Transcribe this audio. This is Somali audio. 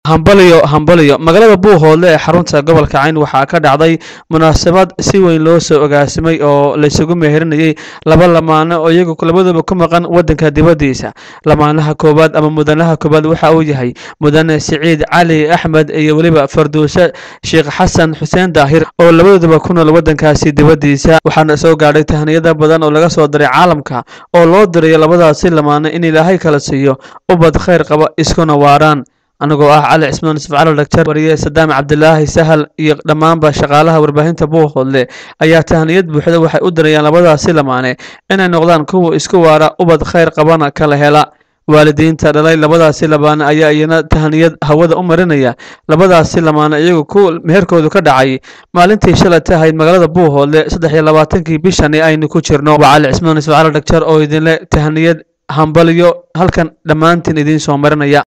hambaliyo hambaliyo magaalada buuhoodle ee xarunta gobolka cayn waxaa ka dhacday munaasabad si weyn loo soo ogaasimay oo laysugu meeherinayay laba lamaano oo iyagu labaduba ku maqan wadanka dibaddiisa lamaanaha koowaad ama mudanaha koowaad waxa uu yahay mudane siciid cali axmed iyo weliba farduuse sheekh xasan xuseen daahir oo labadooduba ku nool wadankaasi dibaddiisa waxaana soo gaadhay tahniyada badan oo laga soo diray caalamka oo loo dirayo labadaasi lamaano in ilaahay kala siiyo ubad khayr qaba iskuna waaraan anigoo ah cali cismaan yusuf cali dhagtar wariye sadaam cabdilaahi sahal iyo dhammaanba shaqaalaha warbaahinta buuhoodle ayaa tahniyad buuxda waxay u dirayaan labadaasi lamaane inay noqdaan kuwa isku waara ubad khayr qabana kala hela waalidiinta dhalay labadaasi lamaane ayaa iyana tahniyad hawada u marinaya labadaasi lamaane iyagu ku meherkoodu ka dhacay maalintii shalay tahayd magaalada buuhoodle saddex iyo labaatankii bishani aynu ku jirno waa cali cismaan yusuf cali dhagtar oo idinle tahniyad hambalyo halkan dhammaantiin idiin soo marinaya